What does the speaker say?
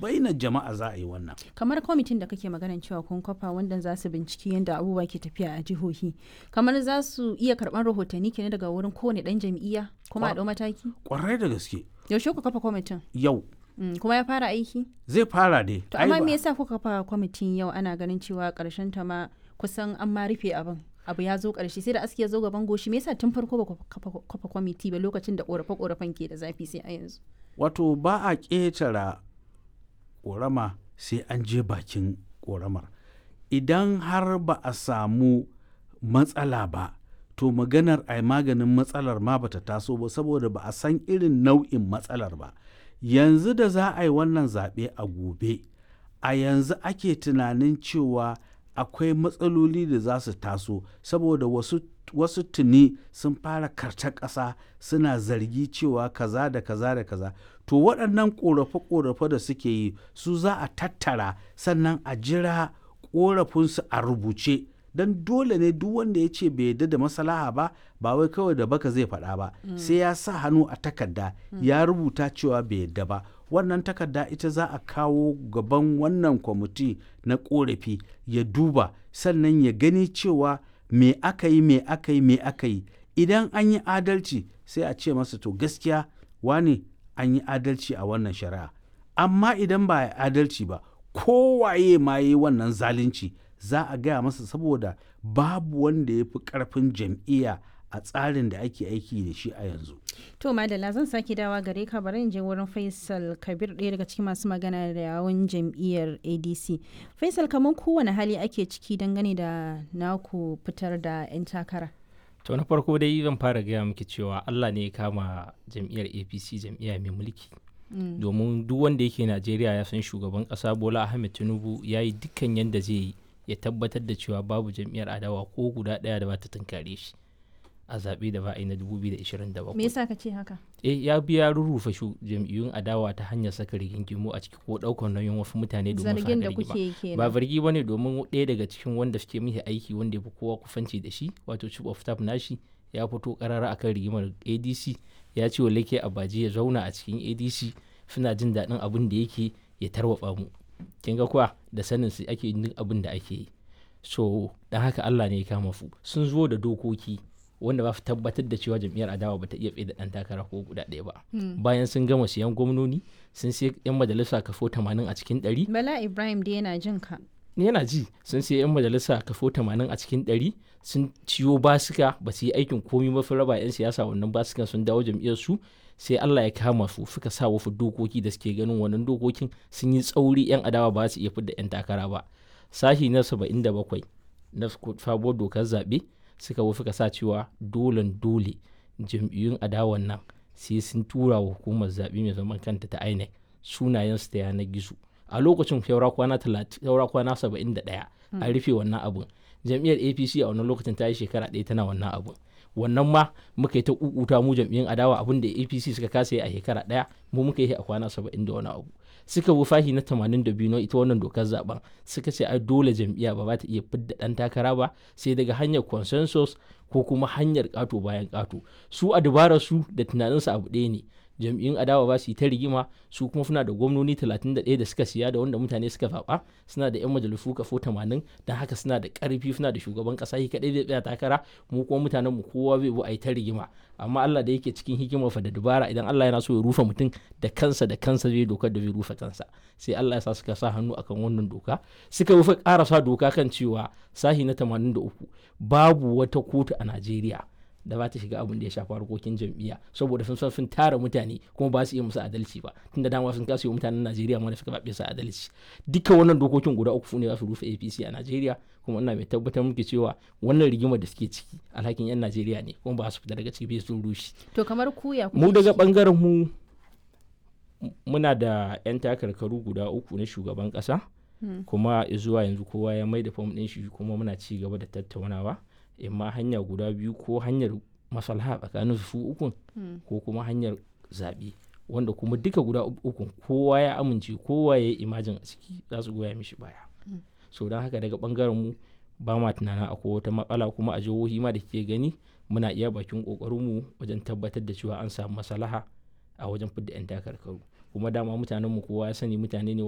baina jama'a za a yi wannan kamar kwamitin da kake maganan cewa kun kafa wanda za su binciki yadda abubuwa ke tafiya a jihohi kamar za su iya karɓar rahotanni kenan daga wurin kowane ɗan jam'iyya kuma a ɗau mataki kwarai da gaske yaushe ku kafa kwamitin yau Mm, kuma ya fara aiki zai fara dai to Ai amma ba- me yasa kuka kafa kwamitin yau ana ganin cewa ƙarshen ta ma kusan an ma rufe abin abu ya zo ƙarshe sai da aski ya zo gaban goshi me yasa tun farko ba ku kafa kafa kwamiti ba lokacin da ƙorafe-ƙorafen ke da zafi sai a yanzu wato ba a ƙetara ƙorama sai an je bakin ƙoramar idan har ba a samu matsala ba to maganar a maganin matsalar ma bata taso ba saboda ba a san irin nau'in matsalar ba yanzu da za a yi wannan zaɓe a gobe a yanzu ake tunanin cewa akwai matsaloli da za su taso saboda wasu wasu tuni sun fara karta ƙasa suna zargi cewa kaza da kaza da kaza to waɗannan ƙorafe-ƙorafe da suke yi su za a tattara sannan a jira ƙorafinsu a rubuce don dole ne duk wanda ya ce bai yarda da maslaha ba ba wai kawai da baka zai faɗa ba sai ya sa hannu a takarda ya rubuta cewa bai yarda ba wannan takarda ita za a kawo gaban wannan kwamiti na ƙorafi ya duba sannan ya gani cewa me aka yi me aka yi me aka yi idan an yi adalci sai a ce masa to gaskiya wane an yi adalci a wannan shari'a amma idan ba a yi adalci ba kowaye ma yi wannan zalunci za a gaya masa saboda babu wanda ya fi ƙarfin jam'iyya a tsarin da ake aiki da shi a yanzu to madalla zan sake dawa gare ka bari in je wurin faisal kabir ɗaya daga cikin masu magana da yawun jam'iyyar adc faisal kamar kowane hali ake ciki dangane da naku fitar da 'yan takara to na farko dai zan fara gaya miki cewa allah ne ya kama jam'iyyar apc jam'iyya mai mulki domin duk wanda yake najeriya ya san shugaban kasa bola ahmed tinubu ya yi dukkan yadda zai yi ya tabbatar da cewa babu jam'iyyar adawa ko guda ɗaya da ba ta tunkare shi a zaɓe da ba a yi na 2027 me yasa ka ce haka eh ya biya rurrufe shu jam'iyyun adawa ta hanyar saka rigingimu a ciki ko ɗaukar nauyin wasu mutane domin su zargin da haɗa kuke rigima yi kenan ba zargi bane domin ɗaya daga cikin wanda suke mishi aiki wanda ya fi kowa kufanci da shi wato chief of staff nashi ya fito karara akan rigimar adc ya ce wa lake abaji ya zauna a cikin adc suna jin daɗin abin da yake ya tarwatsa mu kin ga kuwa da sanin su ake yin abin da ake yi so dan haka Allah ne ya kama su sun zo da dokoki wanda ba su tabbatar da cewa jam'iyyar adawa ba ta iya tsaye da ɗan takara ko guda ɗaya ba bayan sun gama siyan gwamnoni sun sai yan majalisa kafo 80 a cikin ɗari bala ibrahim dai yana jin ka yana ji sun sai yan majalisa kafo 80 a cikin 100 sun ciyo basika ba su yi aikin komi mafi raba yan siyasa wannan basikan sun dawo jam'iyyar su sai Allah ya kama su suka sa wasu dokoki da suke ganin wannan dokokin sun yi tsauri yan adawa ba su iya fidda yan takara ba sashi na 77 na sabuwar dokar zaɓe suka wasu suka sa cewa dolen dole jam'iyyun adawan nan sai sun tura wa hukumar zaɓe mai zaman kanta ta INEC sunayen su ta yanar gizo a lokacin saura kwana saura kwana saba'in da ɗaya an rufe wannan abun jam'iyyar apc a wannan lokacin ta yi shekara ɗaya tana wannan abun wannan ma muka yi ta kukuta mu jam'iyyun adawa abin da apc suka kasa yi a shekara ɗaya mu muka yi a kwana saba'in da wani abu suka bi fahi na tamanin da biyu na ita wannan dokar zaben suka ce ai dole jam'iyya ba za ta iya fidda ɗan takara ba sai daga hanyar consensus ko kuma hanyar ƙato bayan ƙato su a dabarar su da tunaninsu abu ɗaya ne jam'iyyun adawa ba su yi ta rigima su kuma suna da gwamnoni 31 da suka siya da wanda mutane suka zaɓa suna da 'yan majalisu kafo 80 don haka suna da ƙarfi suna da shugaban ƙasa shi kaɗai zai tsaya takara mu kuma mutanen mu kowa bai bu a yi ta rigima amma Allah da yake cikin hikimar fa da dubara idan Allah yana so ya rufe mutum da kansa da kansa zai dokar da zai rufe kansa sai Allah ya sa suka sa hannu akan wannan doka suka rufe ƙarasa doka kan cewa sahi na 83 babu wata kotu a Najeriya da ba ta shiga abin da ya shafi harkokin jam'iyya saboda sun san sun tara mutane kuma ba su iya musu adalci ba tunda dama sun kasa yi mutanen Najeriya ma da suka babe su adalci duka wannan dokokin guda uku ne za su rufe APC a Najeriya kuma ina mai tabbatar muke cewa wannan rigimar da suke ciki alhakin yan Najeriya ne kuma ba su fita daga ciki bai sun rushe to kamar ku ya mu daga bangaren mu muna da yan takarkaru guda uku na shugaban kasa kuma zuwa yanzu kowa ya mai da fam ɗin shi kuma muna ci gaba da tattaunawa imma hanya guda biyu ko hanyar maslaha tsakanin su ukun ko kuma hanyar zaɓe wanda kuma duka guda ukun kowa ya amince kowa ya yi imajin a ciki za su goya mishi baya so don haka daga bangaren mu ba ma tunanin akwai wata matsala kuma a jihohi ma da ke gani muna iya bakin kokarin mu wajen tabbatar da cewa an samu maslaha a wajen fidda 'yan takarkaru kuma dama mutanen mu kowa ya sani mutane ne